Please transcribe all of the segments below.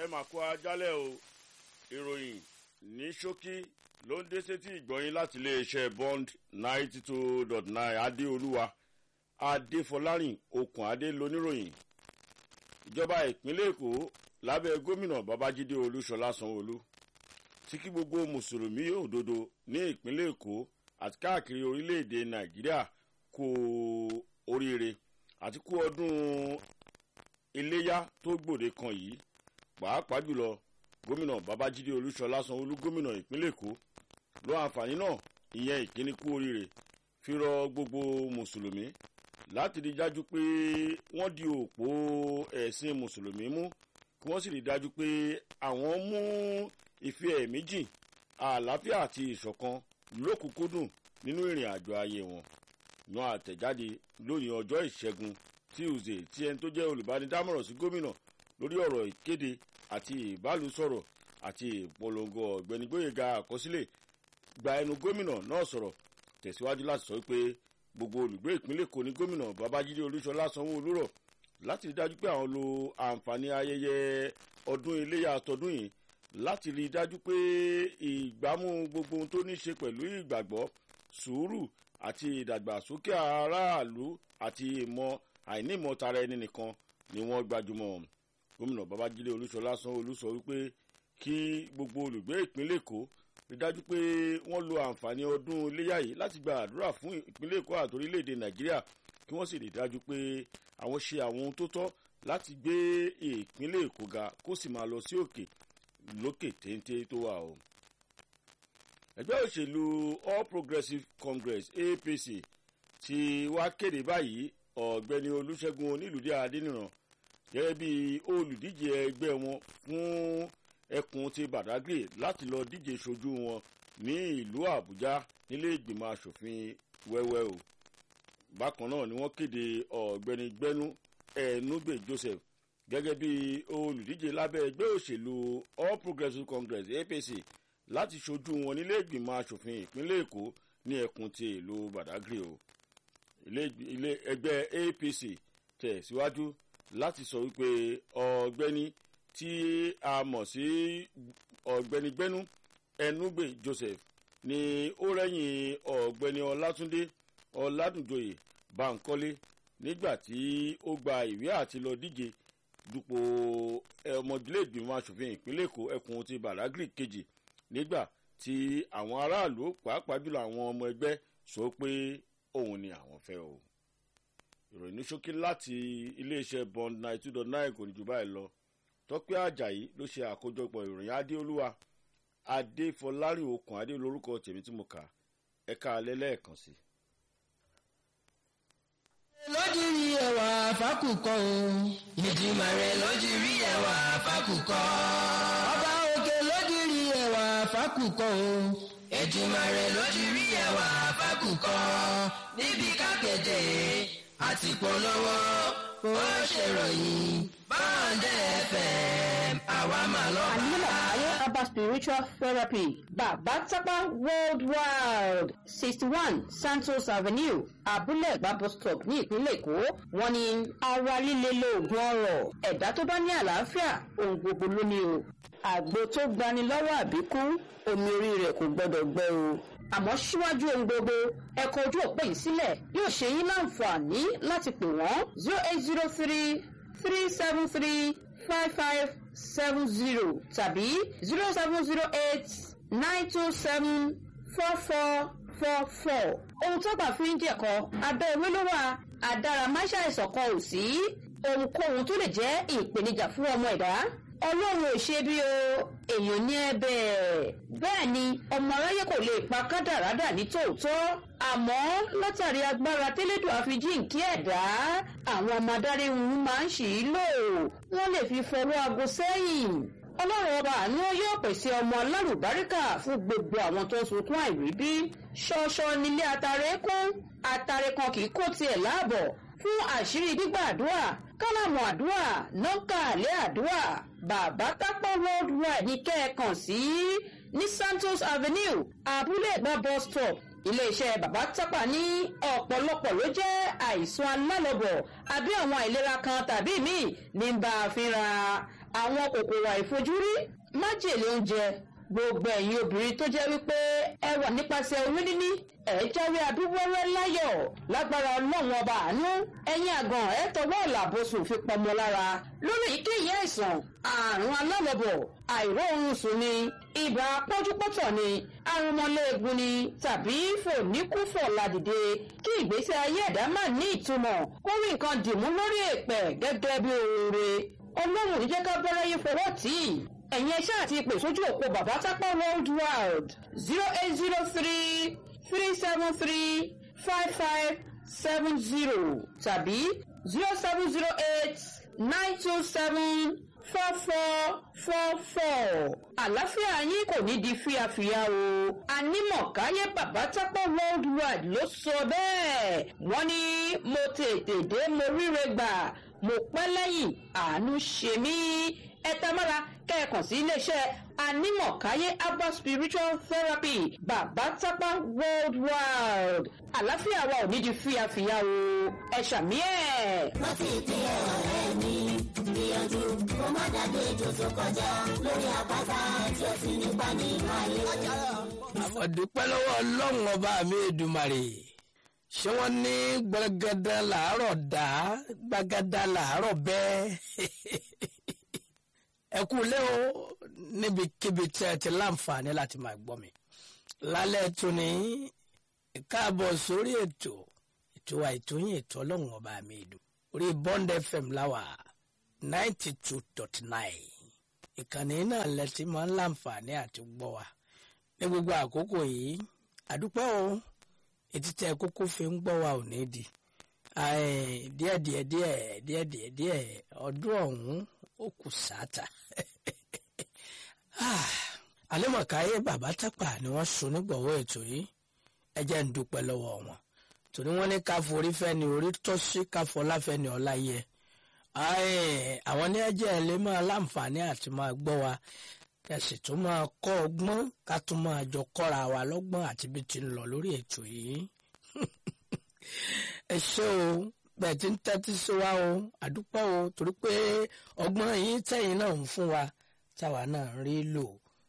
mà kó ajálẹ̀ o ìròyìn ní ṣókí ló ń dé sétí ìgbọ̀nyín láti iléeṣẹ́ bond ninety two dot nine adéolúwa adéfọlárìn okùn adé lóníròyìn ìjọba ìpínlẹ̀ èkó lábẹ́ gómìnà babájídé olúṣọlá sanwóolu tí kí gbogbo mùsùlùmí òdodo ní ìpínlẹ̀ èkó àti káàkiri orílẹ̀-èdè nàìjíríà kú oríire àti kú ọdún iléyá tó gbòde kan yìí pàápàá jùlọ gómìnà babájídé olúṣọlá sanwóolu gómìnà ìpínlẹ̀ èkó ló àǹfààní náà ìyẹn ìkíní kú oríire fi rọ gbogbo mùsùlùmí láti rí dájú pé wọ́n di òpó ẹ̀sìn mùsùlùmí mú kí wọ́n sì rí dájú pé àwọn mú ìfẹ́ ẹ̀mí jìn àlàáfíà àti ìṣọ̀kan lókùnkúndùn nínú ìrìn àjò ayé wọn yan àtẹ̀jáde lónìí ọjọ́ ìṣẹ́gun tuesday tí ẹni tó jẹ́ olùbánidámọ̀ràn sí gómìnà lórí ọ̀rọ̀ ìkéde àti ìbálòsọ̀rọ̀ àti ìpolongo ọ̀gbẹ́ni gbóyèga àkọsílẹ̀ gba ẹnu gómìnà náà sọ̀rọ̀ tẹ̀síwájú láti sọ pé gbogbo olùgbé ìpínlẹ̀ èkó ní gómìnà babájídé olúṣọlá sanwó-olú rọ̀ láti rí dájú pé àwọn lo àǹfààní ayẹyẹ ọdún iléyà tọdún yìí láti rí dájú pé ìgbámú gbogbo ohun tó ní ṣe pẹ̀lú ìgbàgbọ́ sùúrù àti ìdàgbàsókè aráàlú àti ìmọ̀ àìnímọ̀ tara ẹni nìkan ni wọ́n gbajúmọ̀ gómìnà babájídé olúṣọlá sanwó-olú sọ wípé kí gbogbo olùgbé ìpínlẹ̀ èkó rí dájú pé wọ́n lo àǹfààní ọdún iléyà yìí láti gba àdúrà fún ìpínlẹ̀ èkó àti orílẹ̀-èdè nàìjíríà kí wọ́n sì rí dájú pé àwọn ṣe àwọn ohun tó tọ́ láti gbé ìpínlẹ̀ èkó ga kó sì máa lọ sí òkè lókè téńté tó wà o. ẹgbẹ́ òṣèlú all progressives congress apc ti wá kéde báyìí ọ̀gbẹ́ni olùṣègùn onílùdí adéníran gẹ́gẹ́ bí olùdíje ẹgbẹ́ wọn fún ẹkùn ti badagry láti lọ díje ṣojú wọn ní ìlú àbújá nílé ìgbìmọ̀ asòfin wẹ́wẹ́ o bákan náà ni wọ́n kéde ọ̀gbẹ́ni gbẹ́nu ẹ̀ẹ́núgbè joseph gẹ́gẹ́ bí olùdíje lábẹ́ ẹgbẹ́ òṣèlú all progressives congress apc láti ṣojú wọn nílé ìgbìmọ̀ asòfin ìpínlẹ̀ èkó ní ẹkùn ti ìlú badagry o ilé ẹgbẹ́ apc tẹ̀síwájú láti sọ wípé ọ̀gbẹ́ni tí a mọ̀ sí ọ̀gbẹ́ni gbẹ́nu ẹnúgbè joseph ni ó rẹ́yìn ọ̀gbẹ́ni ọlátúndé ọládùnjoyè bankole nígbà tí ó gba ìwé àti lọ díje dupò ọmọdélégbìmọ̀ asòfin ìpínlẹ̀ èkó ẹkùn ti badagry kejì nígbà tí àwọn aráàlú pàápàá jùlọ àwọn ọmọ ẹgbẹ́ sọ pé òun ni àwọn fẹ́ o ìròyìn ní ṣókí láti iléeṣẹ́ bond nine two dot nine kò ní jù báyìí lọ tọ́pẹ́ ajayi ló ṣe àkójọpọ̀ ìròyìn adéolúwa adéfọlárin okùn adé lórúkọ tèmi tí mo kà ẹ̀ka alẹ́ lẹ́ẹ̀kan sí. lójúrí ẹwà fákùkọ o. ìdìmọ̀ rẹ̀ lójúrí ẹwà fákùkọ. ọba òkè lójúrí ẹwà fákùkọ o. ìdìmọ̀ rẹ̀ lójúrí ẹwà fákùkọ. níbi kákẹ́jẹ́ àti polówó ó ṣèròyìn báńdẹ̀ fm àwa máa lọ bá. Anila Ayo Abba Spiritual Therapy, Baba Tapa Worldwide, sixty one Santos Avenue, Abúlé Ẹ̀gbá bus stop ní ìpínlẹ̀ Èkó. Wọ́n ní ara líle lóògùn ọ̀rọ̀. Ẹ̀dá tó bá ní àlàáfíà, ohun gbogbo ló ní o. Àgbo tó gbani lọ́wọ́ àbíkú, omi orí rẹ̀ kò gbọ́dọ̀ gbẹ o àmọ́ síwájú ohun gbogbo ẹ̀kọ́ ojú òpó yìí sílẹ̀ yóò ṣe yín láǹfààní láti pè wọ́n zero eight zero three three seven three five five seven zero tàbí zero seven zero eight nine two seven four four four four. ohun tó gbà fún ìjẹ̀kọ́ abẹ́ ewé ló wà àdáramáṣá ìsọ̀kan ò sí ohunkóhun tó lè jẹ́ ìpèníjà fún ọmọ ẹ̀dá ọlọ́run ò ṣe bí o èèyàn ní ẹbẹ̀ bẹ́ẹ̀ ni ọmọ aráyé kò lè pa kádàrádà ní tòótọ́ àmọ́ látàrí agbára tẹ́lẹ̀dùn àfijíǹkí ẹ̀dá àwọn ọmọ adarí wọn máa ń ṣì í lò wọ́n lè fi fọwọ́ aago sẹ́yìn ọlọ́run ọba àánú yóò pèsè ọmọ alárùbáríkà fún gbogbo àwọn tó ń sunkún àìríbí ṣọṣọ nílé atare kún atare kan kì í kó tiẹ̀ láàbọ̀ fún àṣírí gbígbàdúrà kálámù àdúrà nọ́ńkà àlẹ́ àdúrà bàbá tápọ̀ worldwide ní kẹ́ẹ̀kan sí ní santos avenue abúlé ẹ̀gbá bus stop iléeṣẹ́ bàbá tápà ní ọ̀pọ̀lọpọ̀ ló jẹ́ àìsàn alálọ́bọ̀ àbí àwọn àìlera kan tàbí míì ní bá a fínra àwọn kòkòrò àìfojúrí májèlé oúnjẹ gbogbo ẹ̀yin obìnrin tó jẹ́ wípé ẹ wà nípasẹ̀ oyún níní ẹ jáwé abíwọ́rẹ́ láyọ̀ lágbára ọlọ́run ọba àánú ẹ̀yin àgàn ẹ tọwọ́ ọ̀làbọ̀sùn fi pọmọ lára lórí èyíkéyìí àìsàn àrùn alálọ́bọ̀ àìróorun sùn ni ibà pọ́njúpọ́tọ̀ ni arúmọléegun ni tàbí fòníkúfọ̀ ládìde kí ìgbésí ayé ẹ̀dá má ní ìtumọ̀ kó rí nǹkan dìmú lórí èèpẹ̀ gẹ́gẹ́ bí oore ọlọ́run ní jẹ́ ká bẹ́rẹ̀ yín fọwọ́ tì í ẹ̀yin ẹṣẹ́ àti ìpè sójú òpó bàbá tápá world wide zero eight zero three three seven three five five seven zero tàbí zero seven zero eight nine two seven four four four four àlàáfíà yín kò ní di fíafíà o anímọ̀káyé bàbá tápá world wide ló sọ bẹ́ẹ̀ wọ́n ní mo tètè dé mo ríre gbà mo pẹ́ lẹ́yìn àánú ṣe mí ẹ tamara kẹ́ẹ̀kan sí iléeṣẹ́ anímọ̀káyé herbal spiritual therapy bàbá tápá worldwide àlàáfíà wa ò ní di fíafíà o ẹ ṣàmì ẹ̀. rántí ìpínlẹ̀ ọ̀rẹ́ mi gbìyànjú kó má dàgbé ètò tó kọjá lórí àpáta tí ó fi nípa nínú ayé. àfọ̀dúpẹ́ lọ́wọ́ ọlọ́run ọba mi èdùmàrè ṣé wọ́n ní gbàgádà làárọ̀ dá gbàgádà làárọ̀ bẹ́ẹ̀ ẹ kú lé o níbikíbi tí ẹ ti láǹfààní láti máa gbọ́ mi lálẹ́ tóní káàbọ̀ sórí ètò ètò àìtóyìn ètò ọlọ́run ọba mi èdùn orí bond fm láwà ninety two dot nine ìkànnì náà lẹ ti máa ń láǹfààní àti gbọ́ wa ní gbogbo àkókò yìí àdúpẹ́ o etí tẹ kókó fi ń gbọ́ wa ò ní di díẹ̀ díẹ̀ díẹ̀ díẹ̀ díẹ̀ díẹ̀ ọdún ọ̀hún ó kù sáàtà àlẹ́mọ̀káyé bàbá tápà ni wọ́n so nígbọ̀wọ́ ètò yìí ẹ jẹ́ ń dúpẹ́ lọ́wọ́ wọn torí wọ́n ní ká forí fẹ́ ni orí tọ́ sí ká fọlá fẹ́ ni ọlá yẹ àwọn ní ẹjẹ́ ẹ lè máa láǹfààní àti máa gbọ́ wa kẹsì tó máa kọ́ ọgbọ́n ká tún máa jọ kọ́ra wa lọ́gbọ́n àti bí ti ń lọ lórí ètò yìí ẹ ṣé o bẹ́ẹ̀ tí ń tẹ́tí sí wa o àdúpẹ́ o torí pé ọgbọ́n yìí tẹ̀yìn náà ń fún wa táwa náà ń rí lò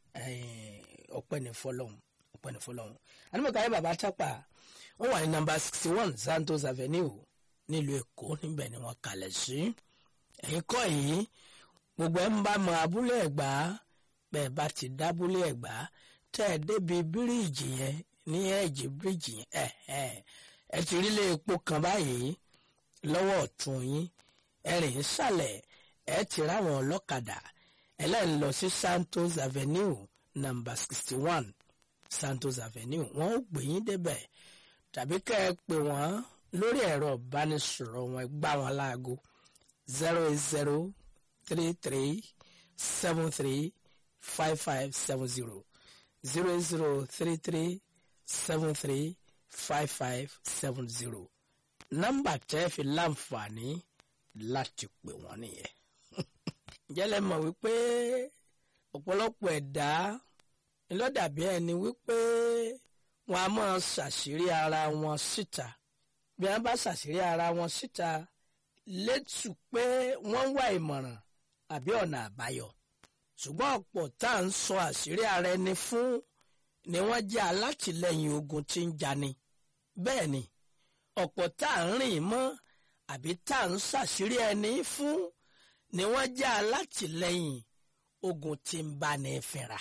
ọpẹ́ ní fọlọ́hún ọpẹ́ ní fọlọ́hún anímọ̀káyé bàbá tápà wọ́n wà ní nọ́mbà sixty one santos avenue nílùú èkó níbẹ̀ ni wọ́n kalẹ̀ sí ẹ̀yìn kọ́ yìí gbogbo ẹ̀ ń bá mọ abúlé ẹ̀gbá bẹ́ẹ̀ bá ti dábúlé ẹ̀gbá tẹ́ ẹ débi bíríìjì yẹn ní ẹ̀jẹ̀ bíríìjì yẹn ẹ̀ ẹ̀ ẹ ti rí ilé epo kan báyìí lọ́wọ́ ọ̀tún yín ẹ̀rìn ìsàlẹ̀ ẹ ti ráwọn ọlọ́kadà ẹlẹ́yìn lọ sí santos avenue number sixty one santos avenue wọ́n ó gbé yín débẹ̀ tàbí kẹ́ ẹ pè wọ́n lórí ẹ̀rọ ìbánisọ̀rọ̀ wọn gbá wọn láago zero eight zero three three seven three five five seven zero zero eight zero three three seven three five five seven zero nọ́mbà tẹ́ fi láǹfààní láti pè wọ́n nìyẹn. jẹ́lẹ̀ mọ̀ wípé ọ̀pọ̀lọpọ̀ ẹ̀dá ńlọ́dàbí ẹni wípé wọn a máa ṣàṣírí ara wọn síta bí wọn bá ṣàṣírí ara wọn síta létù pé wọ́n wá ìmọ̀ràn àbí ọ̀nà àbáyọ ṣùgbọ́n ọ̀pọ̀ tá à ń sọ àṣírí ara ẹni fún ni wọ́n jẹ́ alátìlẹyìn ogun tí ń jani bẹ́ẹ̀ ni ọ̀pọ̀ tá à ń rìn mọ́ àbí tá à ń ṣàṣírí ẹni fún ni wọ́n jẹ́ alátìlẹyìn ogun tí ń bá ní fínra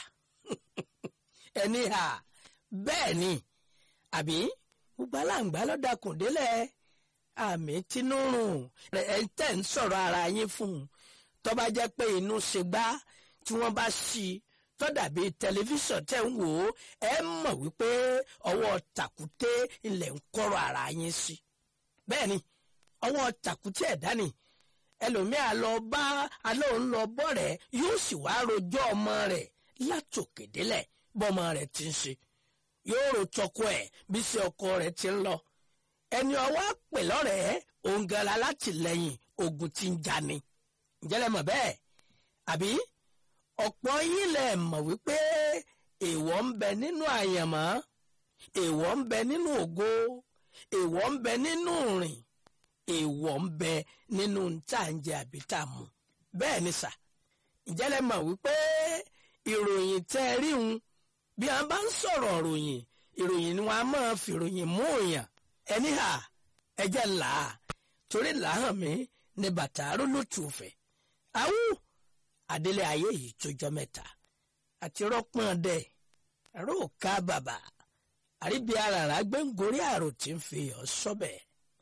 ẹni hà bẹ́ẹ̀ ni àbí gbogbo aláǹgbá lọ́dàkùn délẹ̀ àmì tínúrùn ẹ̀ ń tẹ̀ ń sọ̀rọ̀ ara yín fún un tó bá jẹ́ pé inú ṣe gbá tí wọ́n bá ṣí i tó dàbí tẹlifíṣàn tẹ̀ ń wò ó ẹ mọ̀ wípé ọwọ́ tàkúté ilẹ̀ ń kọ́rọ̀ ara yín sí. bẹ́ẹ̀ ni ọwọ́ tàkúté ẹ̀dá ni ẹlòmíà lọ bá alóhùn lọ bọ́ rẹ̀ yóò sì wá rojọ́ ọmọ rẹ̀ látòkè délẹ̀ bọ́mọ rẹ̀ ti ń ṣe yóò rò tọkọ ẹ̀ bí sí ọkọ rẹ̀ ti ń lọ ẹni ọwọ́ pè lọ́rẹ̀ẹ́ òǹgàlà látìlẹ́yìn ogun ti ń jani ǹjẹ́ mọ̀ bẹ́ẹ̀ àbí ọ̀pọ̀ yín lẹ̀ mọ̀ wípé èèwọ̀ ń bẹ nínú àyànmọ́ èèwọ̀ ń bẹ nínú ògo èèwọ̀ ń bẹ nínú rìn èèwọ̀ ń bẹ nínú tá à ń jẹ àbí tá à mú bẹ́ẹ̀ ni sà ǹjẹ́ lẹ mọ̀ wípé ìròyìn tẹ́ ẹ rí un bí wọ́n bá ń sọ̀rọ̀ ìròyìn ìròyìn ni wọ́n á máa fi ìròyìn mú èèyàn ẹni hà ẹjẹ́ là á torí làáhàn mi ní bàtà arólótù fẹ̀ awú adélé ayé yìí tójọ́ mẹ́ta àti rọ́pọ̀n dẹ̀ róòká bàbà àríbi aràrá gbẹ̀ngórí àrò tí ń fi ọ̀ sọ́bẹ̀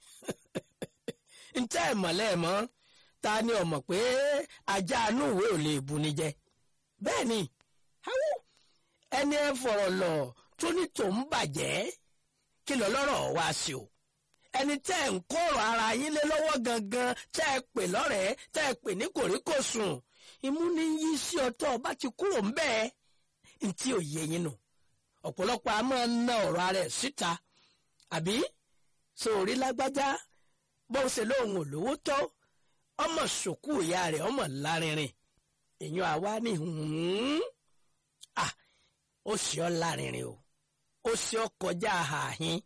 ntẹ́ ìmọ̀lẹ́ mọ́ ta ni ọmọ pé ajá inú ìwé ò lè bu ni jẹ bẹ́ẹ̀ ni awú ẹni ẹ fọ̀rọ̀ lọ tó ní tòun bàjẹ́ kí lọ lọ́rọ̀ wá sí o ẹni tẹ́ ẹ̀ ń kọ̀rọ̀ ara yín lé lọ́wọ́ gangan tẹ́ ẹ pè lọ́rẹ̀ẹ́ tẹ́ ẹ pè ní kòríkòsùn imú ní yí sí ọtọ́ ọba ti kúrò ń bẹ́ẹ̀ ntí ò yẹ yín nù ọ̀pọ̀lọpọ̀ a máa ń ná ọ̀rọ̀ ara ẹ̀ síta àbí sórí lágbájá bó ṣe lóun ò lówó tó ọmọ sòkú ìyá rẹ̀ ọmọ lárinrin èèyàn àwa ní hùn ah ó ṣe ọ́ lárinrin o ó ṣe ọ́ kọjá àhàhín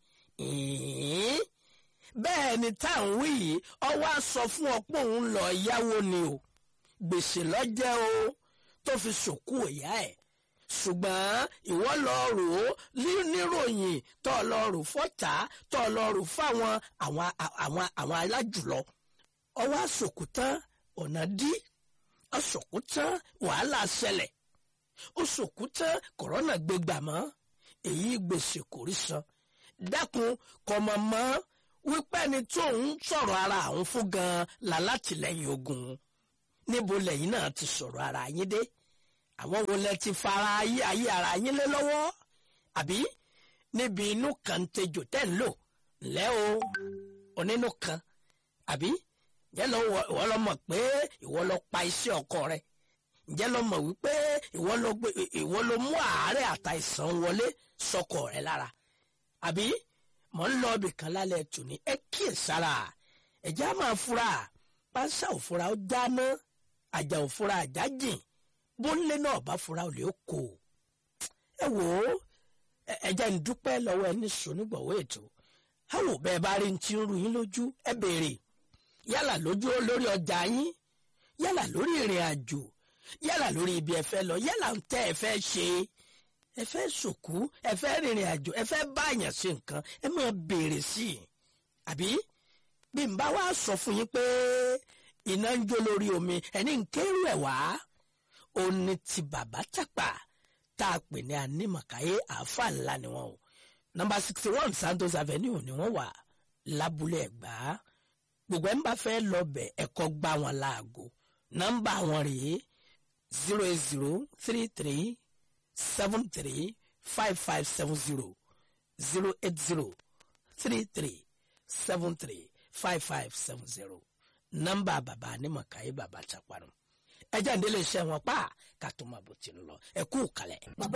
ìhín bẹ́ẹ̀ ni tá à ń wí yìí ọwọ́ á sọ fún ọ pé òun lọ yáwó ni o gbèsè lọ́jẹ́ o tó fi sòkú ìyá ẹ̀ ṣùgbọ́n ìwọ lọ rò ó níròyìn tó lọ rò fọ́tà tó lọ rò fáwọn àwọn àwọn àwọn alájùlọ ọwọ́ àsòkù tán ọ̀nà dí àsòkù tán wàhálà ṣẹlẹ̀ ó sòkù tán kòrónà gbégbà mọ́ èyí gbèsè kò rí san dákun kọmọ mọ́ wípé ẹni tó ń sọ̀rọ̀ ara àwọn fún gan-an làlátìlẹ́yìn ogun níbo lẹ́yìn náà ti sọ̀rọ̀ ara yín dé àwọn wo lẹ ti fara ayé ayé ara yín lé lọ́wọ́ àbí níbi inú kan tejò tẹ́ ń lò lẹ́ o onínú kan àbí ǹjẹ́ lọ ìwọ lọ mọ̀ pé ìwọ lọ pa iṣẹ́ ọkọ rẹ ǹjẹ́ lọ mọ̀ wípé ìwọ lọ gbé ìwọ lọ mú àárẹ̀ àtàìsàn wọlé sọkọ rẹ lára àbí mọ̀ ń lọ ibì kan lálẹ́ tòní ẹ kíyèsára ẹ̀já máa fura pásá òfura ó dáná àjà òfura àjà jìn bóńlé náà bá fura olè ó kó ẹ wò ó ẹ jẹ́ ń dúpẹ́ lọ́wọ́ ẹni sònígbọ̀wọ́ ètò àwọn bẹ́ẹ̀ bá rí ti ń ru yín lójú ẹ béèrè yálà lójú lórí ọjà yín yálà lórí ìrìn àjò yálà lórí ibi ẹ fẹ́ lọ yálà ń tẹ́ ẹ fẹ́ ṣe ẹ fẹ́ sòkú ẹ fẹ́ rìnrìn àjò ẹ fẹ́ báyàn ṣe nǹkan ẹ máa béèrè sí i àbí bí n bá wá sọ fún yín pé iná ń jó lórí omi ẹni ń kérú ẹ̀ wá ó ní ti bàbá tàpá tá a pè ní anímọ̀káyé àáfà ńlá ni wọ́n o nọ́mbà sixty one santos avenue ni wọ́n wà lábúlé ẹ̀gbá gbogbo ẹ̀ ń bá fẹ́ lọ bẹ̀ ẹ̀kọ́ gbá wọn láago nọ́mbà wọn rèé zero eight zero three three seven three five five seven zero zero eight zero three three seven three five five seven zero nọ́mbà bàbá anímọ̀káyé bàbá tàpá nù ẹjẹ́ ìdílé iṣẹ́ wọn pa ká tó máa bò tí ń lọ ẹ kú kalẹ̀.